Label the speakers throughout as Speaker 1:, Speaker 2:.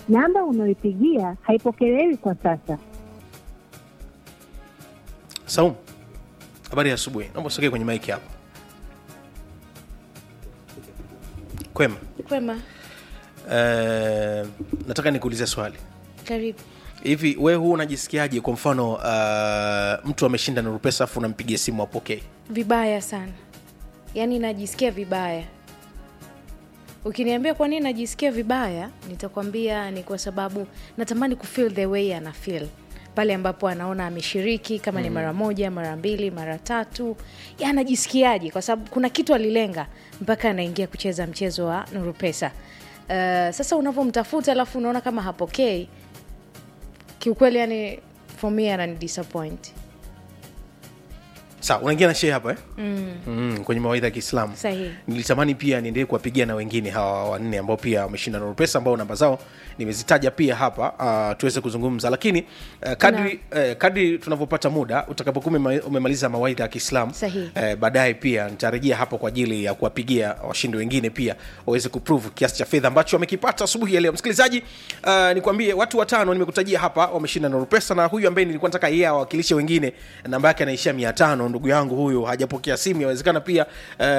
Speaker 1: namba unayoipigia haipokelewi kwa sasa.
Speaker 2: Saum, habari ya asubuhi. Naomba usogee kwenye maiki hapa. Kwema.
Speaker 3: Kwema,
Speaker 2: Eh, nataka nikuulize swali
Speaker 3: karibu.
Speaker 2: hivi, we huu unajisikiaje? Kwa mfano uh, mtu ameshinda Nuru Pesa afu unampigia simu apokee,
Speaker 3: Vibaya sana, yaani najisikia vibaya. Ukiniambia kwa nini najisikia vibaya, nitakwambia ni kwa sababu natamani kufeel the way ana feel pale ambapo anaona ameshiriki kama ni mara moja, mara mbili, mara tatu, ya anajisikiaje? Kwa sababu kuna kitu alilenga mpaka anaingia kucheza mchezo wa Nuru Pesa. Uh, sasa unavyomtafuta alafu unaona kama hapokei, kiukweli, yani for me anani disappoint.
Speaker 2: sawa unaingia na shee hapa eh? mm. Mm, kwenye mawaidha ya kiislamu
Speaker 3: Sahihi.
Speaker 2: nilitamani pia niendelee kuwapigia na wengine hawa wanne ambao pia wameshinda Nuru Pesa ambao namba zao nimezitaja pia hapa uh, tuweze kuzungumza lakini uh, kadri, uh, kadri tunavyopata muda utakapokuwa umema- umemaliza mawaidha ya kiislamu
Speaker 3: Sahihi.
Speaker 2: uh, baadaye pia nitarejea hapo kwa ajili ya kuwapigia washindi wengine pia waweze kuprove kiasi cha fedha ambacho wamekipata asubuhi ya leo msikilizaji uh, nikwambie watu watano nimekutajia hapa wameshinda Nuru Pesa na huyu ambaye nilikuwa nataka yeye awakilishe wengine namba yake anaishia mia tano ndugu yangu huyu hajapokea simu yawezekana pia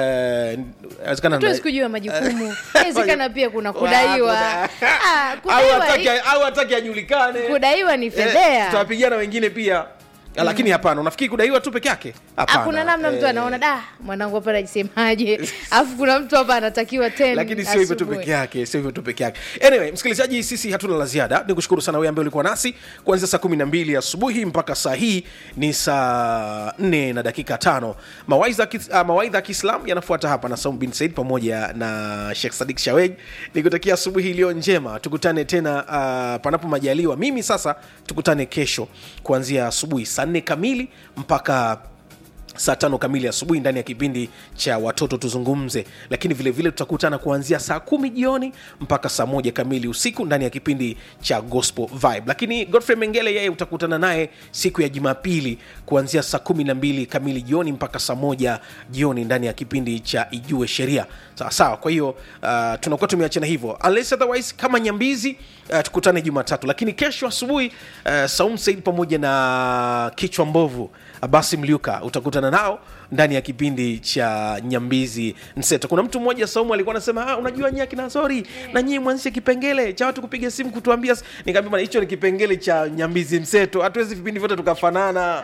Speaker 2: uh, yawezekana
Speaker 3: tuwezi kujua majukumu inawezekana pia kuna kudaiwa Ah,
Speaker 2: au
Speaker 3: kudaiwa,
Speaker 2: hataki au hataki ajulikane
Speaker 3: kudaiwa ni
Speaker 2: Eh,
Speaker 3: fedhea
Speaker 2: tutawapigia na wengine pia lakini hapana unafikiri kudaiwa tu peke yake Hapana.
Speaker 3: hakuna namna mtu
Speaker 2: Eh,
Speaker 3: anaona da mwanangu hapa najisemaje alafu kuna mtu hapa anatakiwa ten
Speaker 2: lakini sio hivyo tu
Speaker 3: asubuhi.
Speaker 2: peke yake sio hivyo tu peke yake anyway msikilizaji sisi hatuna la ziada ni kushukuru sana wewe ambaye ulikuwa nasi kuanzia saa kumi na mbili asubuhi mpaka saa hii ni saa nne na dakika tano mawaidha ya kis- ah, mawaidha ya kiislam yanafuata hapa na saum bin said pamoja na shekh sadik shaweg nikutakia asubuhi iliyo njema tukutane tena uh, panapo majaliwa mimi sasa tukutane kesho kuanzia asubuhi saa nne kamili mpaka saa tano kamili asubuhi ndani ya kipindi cha watoto tuzungumze lakini vilevile vile tutakutana kuanzia saa kumi jioni mpaka saa moja kamili usiku ndani ya kipindi cha gospel vibe lakini godfrey mengele yeye utakutana naye siku ya jumapili kuanzia saa kumi na mbili kamili jioni mpaka saa moja jioni ndani ya kipindi cha ijue sheria sawa sawa kwa hiyo uh, tunakuwa tumeachana hivyo unless otherwise kama nyambizi uh, tukutane jumatatu lakini kesho asubuhi uh, saum said pamoja na kichwa mbovu basi mliuka utakutana nao ndani ya kipindi cha nyambizi mseto kuna mtu mmoja saumu alikuwa anasema ah, unajua nyie akina sori na nyie mwanzishe kipengele cha watu kupiga simu kutuambia nikaambia bana hicho ni kipengele cha nyambizi mseto hatuwezi vipindi vyote tukafanana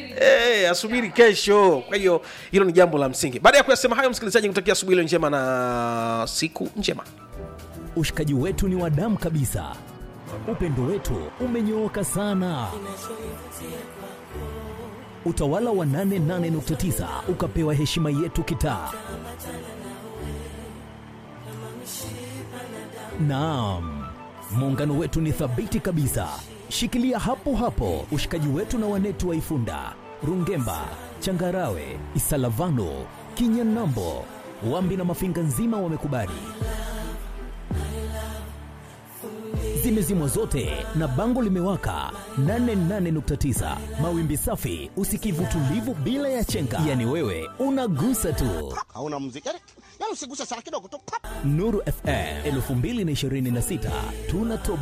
Speaker 2: Eh, asubiri kesho kwa hiyo hilo ni jambo la msingi baada ya kuyasema hayo msikilizaji kutakia asubuhi iliyo njema na siku njema
Speaker 4: Ushikaji wetu ni wa damu kabisa, upendo wetu umenyooka sana. Utawala wa 88.9 ukapewa heshima yetu kitaa. Naam, muungano wetu ni thabiti kabisa. Shikilia hapo hapo ushikaji wetu na wanetu wa Ifunda, Rungemba, Changarawe, Isalavano, Kinyanambo, Wambi na Mafinga nzima wamekubali. Zimezimwa zote na bango limewaka 88.9 mawimbi safi, usikivu tulivu bila ya chenga. Yani wewe unagusa tu.
Speaker 5: hauna muziki yani, yani usiguse sana kidogo tu pap.
Speaker 4: Nuru FM 2026 tunatoa